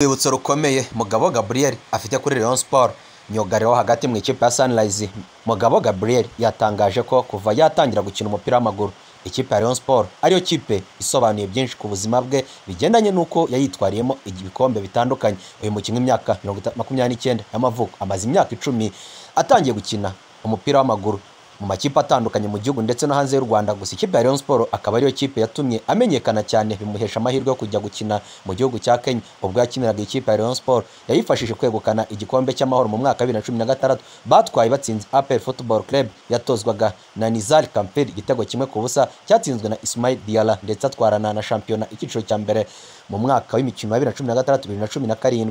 Urwibutso rukomeye mugabo Gabriel afite kuri Rayon Sport myugariro wo hagati mu ikipe ya Sunrise mugabo Gabriel yatangaje ko kuva yatangira gukina umupira w'amaguru ikipe ya Rayon Sport ariyo kipe isobanuye byinshi ku buzima bwe bigendanye n'uko yayitwariyemo ibikombe bitandukanye uyu mukinnyi imyaka makumyabiri n'icyenda y'amavuko amaze imyaka icumi atangiye gukina umupira w'amaguru mu makipe atandukanye mu gihugu ndetse no hanze y'u Rwanda gusa ikipe ya Rayon Sport akaba ariyo kipe yatumye amenyekana cyane bimuhesha amahirwe yo kujya gukina mu gihugu cya Kenya ubwo yakiniraga ikipe ya Rayon Sport yayifashije kwegukana igikombe cy'amahoro mu mwaka wa 2016 batwaye batsinze APR Football Club yatozwaga na Nizar Kamperi igitego kimwe ku busa cyatsinzwe na Ismail Diarra ndetse atwarana na shampiyona icyiciro cya mbere mu mwaka w'imikino ya 2016 2017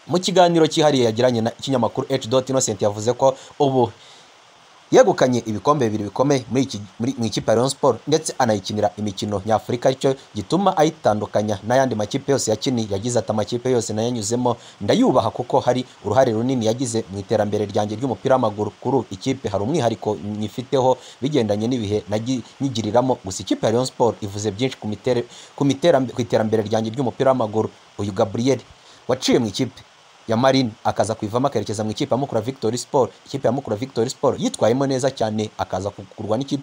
mu kiganiro cyihariye yagiranye na ikinyamakuru H. Innocent yavuze ko ubu yegukanye ibikombe bibiri bikomeye mu ikipe ya Rayon Sport ndetse anayikinira imikino nyafurika aricyo gituma ayitandukanya n'ayandi makipe yose yakiniye yagize ati amakipe yose nayanyuzemo ndayubaha kuko hari uruhare runini yagize mu iterambere ryanjye ry'umupira w'amaguru kuri ikipe hari umwihariko nyifiteho bigendanye n'ibihe nyigiriramo gusa ikipe ya Rayon Sport ivuze byinshi ku iterambere ryanjye ry'umupira w'amaguru uyu Gabriel waciye mu ikipe ya Marine akaza kuivamo akerekeza mu ikipe ya Mukura Victory Sport ikipe ya Mukura Victory Sport yitwayemo neza cyane akaza kukurwa n'ikipe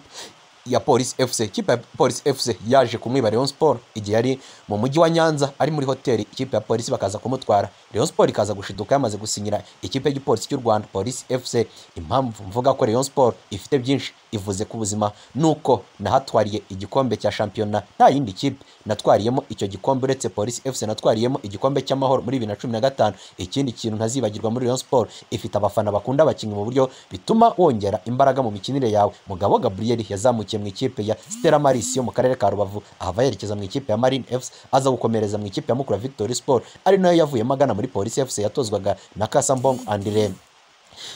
ya Police FC ikipe ya Police FC yaje kumwiba Rayon Sport igihe yari mu mujyi wa Nyanza ari muri hoteli ikipe ya Police bakaza kumutwara Rayon Sport ikaza gushiduka yamaze gusinyira ikipe y'igipolisi cy'u Rwanda Police FC impamvu mvuga ko Rayon Sport ifite byinshi ivuze ku buzima nuko nahatwariye igikombe cya shampiyona nta yindi kipe natwariyemo icyo gikombe uretse Police FC natwariyemo igikombe cy'amahoro muri 2015 ikindi kintu ntazibagirwa muri Rayon Sport ifite abafana bakunda abakinnyi mu buryo bituma wongera imbaraga mu mikinire yawe mugabo Gabriel yazamukiye mu ikipe ya Stella Maris yo mu karere ka Rubavu ahava yerekeza mu ikipe ya Marine FC aza gukomereza mu ikipe ya Mukura Victory Sport ari nayo yavuyemo agana muri Police FC yatozwaga na Kasambong Andire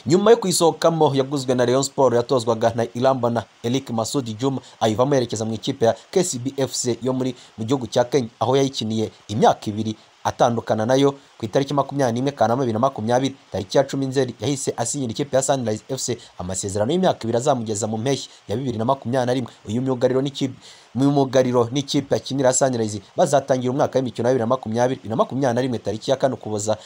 nyuma yo kuyisohokamo yaguzwe na Rayon Sport yatozwaga na Irambona Eric Masudi Juma ayivamo yerekeza mu ikipe ya KCB FC yo muri mu gihugu cya Kenya aho yayikiniye imyaka ibiri atandukana nayo ku itariki makumyabiri n'imwe kanama bibiri na makumyabiri tariki ya cumi nzeri yahise asinyira ikipe ya Sunrise FC amasezerano y'imyaka ibiri azamugeza mu mpeshyi ya bibiri na makumyabiri na rimwe uyu myugariro n'ikipe mu myugariro n'ikipe yakinira Sunrise bazatangira umwaka w'imikino ya bibiri na makumyabiri na makumyabiri na rimwe tariki ya kane ukuboza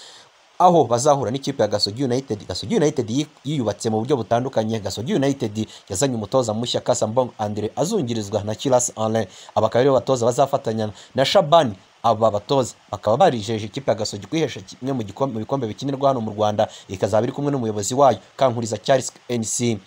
aho bazahura n'ikipe ya Gasogi United Gasogi United yiyubatse mu buryo butandukanye Gasogi United yazanye umutoza mushya Kasambong Andre azungirizwa na Kilas Alain abakaba aribo batoza bazafatanya na Shabani aba batoza bakaba barijeje ikipe ya Gasogi kwihesha kimwe mu gikombe mu bikombe bikinirwa hano mu Rwanda ikazaba iri kumwe n'umuyobozi wayo Kankuriza Charles NC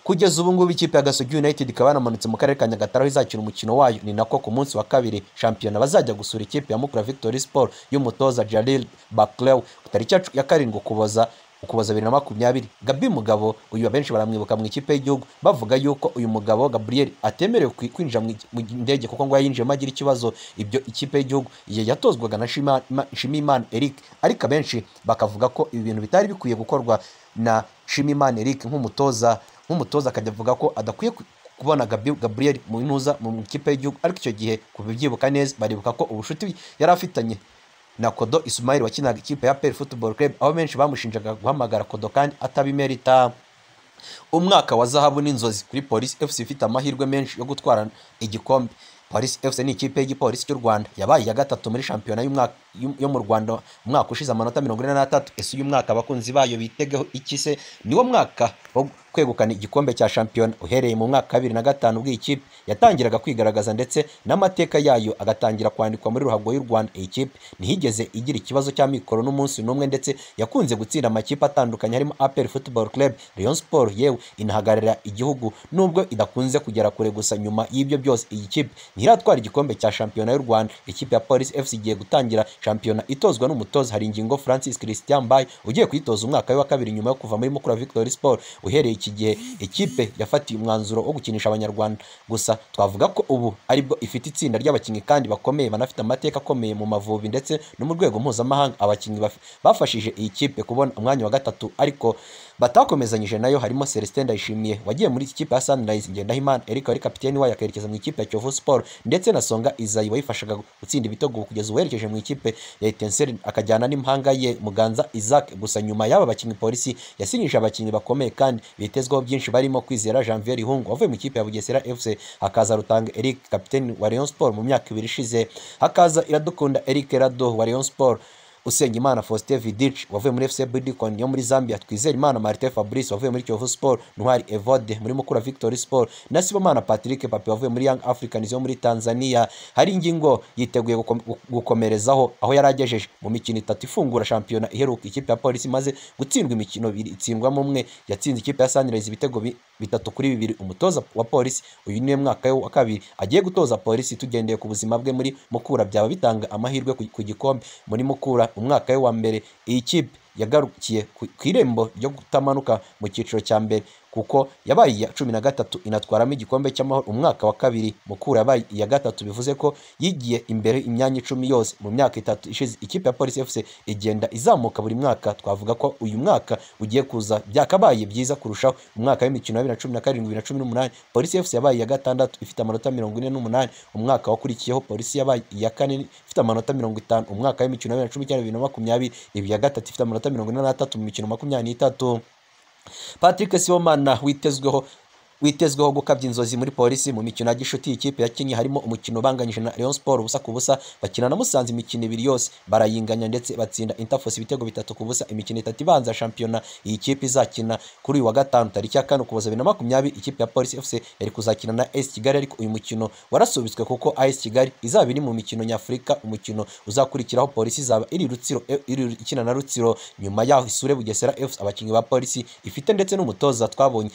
kugeza ubu ngubu ikipe ya Gasogi United ikaba yanamanutse mu karere ka Nyagatare aho izakina umukino wayo ni nako ku munsi wa kabiri shampiyona bazajya gusura ikipe ya Mukura Victory Sport y'umutoza Jalil Baklew tariki ya karindwi ukuboza ukuboza bibiri na makumyabiri gabi mugabo uyu abenshi baramwibuka mu ikipe y'igihugu bavuga yuko uyu mugabo gabriel atemerewe kwinjira mu ndege kuko ngo yayinjiyemo agira ikibazo ibyo ikipe y'igihugu igihe yatozwaga na shimimana eric ariko abenshi bakavuga ko ibi bintu bitari bikwiye gukorwa na shimimana eric nk'umutoza nk'umutoza akajya avuga ko adakwiye kubona gabriel mu ntuza mu ikipe y'igihugu ariko icyo gihe kubibyibuka neza baribuka ko ubushuti yari afitanye na Kodo Ismail wakinaga ikipe ya Peri Football Club aho benshi bamushinjaga guhamagara Kodo kandi atabimerita umwaka wa zahabu n'inzozi kuri Police FC ifite amahirwe menshi yo gutwara igikombe Police FC ni ikipe y'igipolisi cy'u Rwanda yabaye iya gatatu muri shampiyona y'umwaka yo mu Rwanda umwaka ushize amanota mirongo ine n'atatu ese uyu mwaka abakunzi bayo bitegeho iki se niwo mwaka wo kwegukana igikombe cya shampiyona uhereye mu mwaka wa bibiri na gatanu ubwo ikipe yatangiraga kwigaragaza ndetse n'amateka yayo agatangira kwandikwa muri ruhago y'u Rwanda iyi kipe ntihigeze igira ikibazo cy'amikoro n'umunsi n'umwe ndetse yakunze gutsinda amakipe atandukanye harimo APR Football Club Rayon Sport yewe inahagararira igihugu nubwo idakunze kugera kure gusa nyuma y'ibyo byose iyi kipe ntiratwara igikombe cya shampiyona y'u Rwanda ikipe ya Police FC igiye gutangira shampiyona itozwa n'umutoza hari ingingo Francis Christian Bay ugiye kuyitoza umwaka wa kabiri nyuma yo kuva muri Mukura Victory Sport uhereye iki gihe ikipe yafatiye umwanzuro wo gukinisha abanyarwanda gusa twavuga ko ubu aribwo ifite itsinda ry'abakinnyi kandi bakomeye banafite amateka akomeye mu mavubi ndetse no mu rwego mpuzamahanga abakinnyi bafashije iyi kipe kubona umwanya wa gatatu ariko batakomezanyije nayo harimo Celestin Ndayishimiye wagiye muri ikipe ya Sunrise Ngendahimana Eric wari kapiteni wayo akerekeza mu ikipe ya Kiyovu Sport ndetse na Songa Izayi wayifashaga gutsinda ibitego kugeza uwerekeje mu ikipe ya Etincelle akajyana n'impanga ye Muganza Isaac gusa nyuma y'aba bakinnyi polisi yasinyije abakinnyi bakomeye kandi bitezweho byinshi barimo kwizera Janvier Ihungu wavuye mu ikipe ya Bugesera FC hakaza Rutanga Eric kapiteni wa Rayon Sport mu myaka ibiri ishize hakaza Iradukunda Eric Rado wa Rayon Sport Usengimana Faustin Vidic wavuye muri FC Bidikon yo muri Zambia Twizerimana Martin Fabrice wavuye muri Kiyovu Sport Ntwari Evode muri Mukura Victory Sport na Sibomana Patrick Papi wavuye muri Young Africans yo muri Tanzania hari ingingo yiteguye gukom- gu- gukomerezaho aho yari agejeje mu mikino itatu ifungura shampiyona iheruka ikipe ya Polisi maze gutsindwa imikino ibiri itsindwamo umwe yatsinze ikipe ya Sunrise ibitego bi- bitatu kuri bibiri umutoza wa Polisi uyu niwe mwaka we wa kabiri agiye gutoza Polisi tugendeye ku buzima bwe muri Mukura byaba bitanga amahirwe ku- ku gikombe muri Mukura umwaka we wa mbere iyi kipe yagarukiye ku ku irembo ryo kutamanuka mu cyiciro cya mbere kuko yabaye iya cumi na gatatu inatwaramo igikombe cy'amahoro umwaka wa kabiri mukura yabaye iya gatatu bivuze ko yigiye imbere imyanya icumi yose mu myaka itatu ishize ikipe ya polisi fc igenda izamuka buri mwaka twavuga ko uyu mwaka ugiye kuza byakabaye byiza kurushaho umwaka w'imikino ya bibiri na cumi na karindwi bibiri na cumi n'umunani polisi fc yabaye iya gatandatu ifite amanota mirongo ine n'umunani umwaka wakurikiyeho polisi yabaye iya kane ifite amanota mirongo itanu umwaka w'imikino ya bibiri na cumi n'icyenda bibiri na makumyabiri ibiri ya gatatu ifite amanota mirongo ine n'atatu mu mikino makumyabiri n'itatu patrick sibomana witezweho witezweho gukabya inzozi muri polisi mu mikino ya gishuti iyi kipe yakinnye harimo umukino ubanganyije na Rayon Sport ubusa ku busa bakina na Musanze imikino ibiri yose barayinganya ndetse batsinda Interforce ibitego bitatu ku busa imikino itatu ibanza ya shampiyona iyi kipe izakina kuri uyu wa gatanu tariki ya kane ukuboza bibiri na makumyabiri ikipe ya polisi FC yari kuzakina na AS Kigali ariko uyu mukino warasubitswe kuko AS Kigali izaba iri mu mikino nyafurika umukino uzakurikiraho polisi izaba iri Rutsiro eh, iri ikina na Rutsiro nyuma yaho isure Bugesera FC abakinnyi ba polisi ifite ndetse n'umutoza twabonye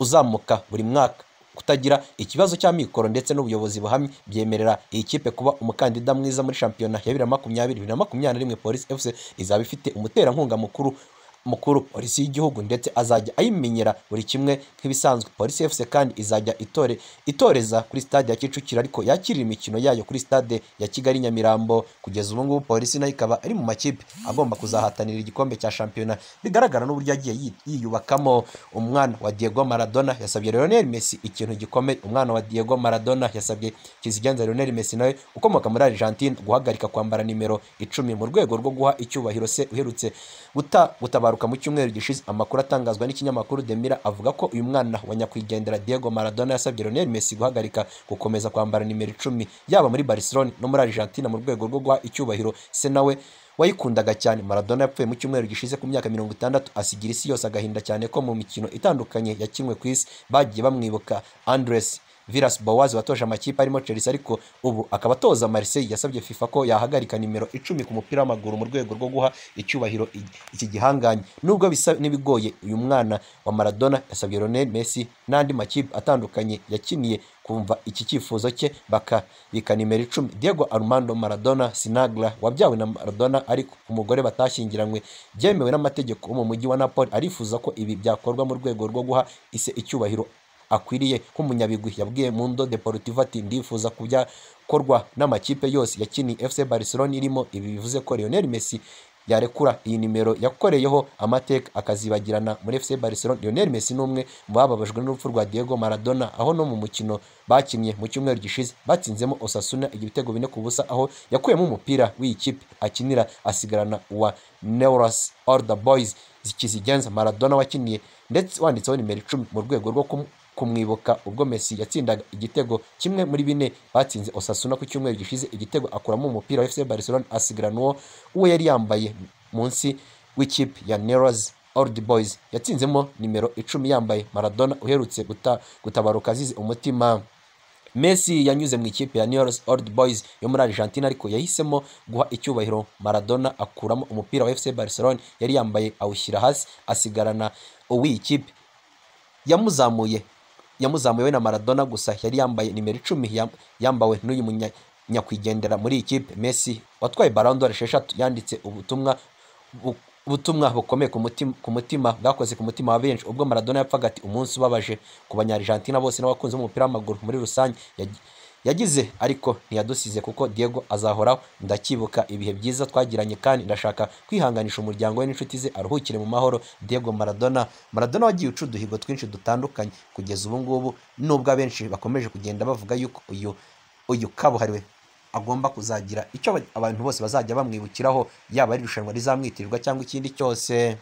uzamuka buri mwaka kutagira ikibazo cy'amikoro ndetse n'ubuyobozi buhamye byemerera iyi kipe kuba umukandida mwiza muri shampiyona ya bibiri na makumyabiri bibiri na makumyabiri na rimwe polisi fc izaba ifite umuterankunga mukuru mukuru polisi y'igihugu ndetse azajya ayimenyera buri kimwe nk'ibisanzwe polisi fc kandi izajya itore itoreza kuri stade ya kicukiro ariko yakirira imikino yayo kuri stade ya kigali nyamirambo kugeza ubu ngubu polisi nayo ikaba ari mu makipe agomba kuzahatanira igikombe cya shampiyona bigaragara n'uburyo yagiye yi- yiyubakamo umwana wa diego maradona yasabye leonel messi ikintu gikomeye umwana wa diego maradona yasabye kizigenza leonel messi nawe ukomoka muri argentine guhagarika kwambara nimero icumi mu rwego rwo guha icyubahiro se uherutse guta gutabaruka mu cyumweru gishize amakuru atangazwa n'ikinyamakuru demira avuga ko uyu mwana wa nyakwigendera diego maradona yasabye leonel messi guhagarika gukomeza kwambara nimero icumi yaba muri barcelone no muri argentine mu rwego rwo guha icyubahiro se nawe wayikundaga cyane maradona yapfuye mu cyumweru gishize ku myaka mirongo itandatu asigira isi yose agahinda cyane ko mu mikino itandukanye yakinwe ku isi bagiye bamwibuka andres vilas bowazi watoje amakipe arimo chelsea ariko ubu akaba atoza marseille yasabye fifa ko yahagarika nimero icumi ku mupira w'amaguru mu rwego rwo guha icyubahiro i- iki gihanganye nubwo bisa n'ibigoye uyu mwana wa maradona yasabye lionel messi n'andi makipe atandukanye yakiniye kumva iki cyifuzo cye bakabika nimero icumi diego armando maradona sinagla wabyawe na maradona ariko umugore batashyingiranywe byemewe n'amategeko wo mu mujyi wa napoli arifuza ko ibi byakorwa mu rwego rwo guha ise icyubahiro akwiriye nk'umunyabigwi yabwiye Mundo Deportivo ati ndifuza kubyakorwa n'amakipe yose yakiniye FC Barcelona irimo ibi bivuze ko Lionel Messi yarekura iyi nimero yakoreyeho amateka akazibagirana muri FC Barcelona Lionel Messi ni umwe mu bababajwe n'urupfu rwa Diego Maradona aho no mu mukino bakinnye mu cyumweru gishize batsinzemo Osasuna ibitego bine ku busa aho yakuyemo umupira w'iyi kipe akinira asigarana uwa Neuros Order Boys zikizigenza Maradona wakiniye ndetse wanditseho nimero icumi mu rwego rwo kumu- kumwibuka ubwo Messi yatsindaga igitego kimwe muri bine batsinze Osasuna ku cyumweru gishize igitego akuramo umupira wa FC Barcelona asigarana uwo uwo yari yambaye munsi w'ikipe ya Neroz Old Boys yatsinzemo nimero icumi yambaye Maradona uherutse guta, gutabaruka azize umutima Messi yanyuze mu ikipe ya Newell's Old Boys yo muri Argentina ariko yahisemo guha icyubahiro Maradona akuramo umupira wa FC Barcelona yari yambaye awushyira hasi asigarana uw'iyi kipe yamuzamuye yamuzamuye we na maradona gusa yari yambaye nimero icumi yam- yambawe n'uyu munya- nyakwigendera muri iyi kipe messi watwaye barandora esheshatu yanditse ubutumwa bu- ubutumwa bukomeye ku mutima, ku mutima bwakoze ku mutima wa benshi ubwo maradona yapfaga ati umunsi ubabaje ku banyarjantina bose n'abakunzi b'umupira w'amaguru muri rusange Yag- yagize ariko ntiyadusize kuko Diego azahoraho ndacyibuka ibihe byiza twagiranye kandi ndashaka kwihanganisha umuryango we n'inshuti ze aruhukire mu mahoro Diego Maradona Maradona wagiye uca uduhigo twinshi dutandukanye kugeza ubu ngubu nubwo abenshi bakomeje kugenda bavuga yuko uyu uyu kabuhariwe agomba kuzagira icyo abantu bose bazajya bamwibukiraho yaba ari irushanwa rizamwitirirwa cyangwa ikindi cyose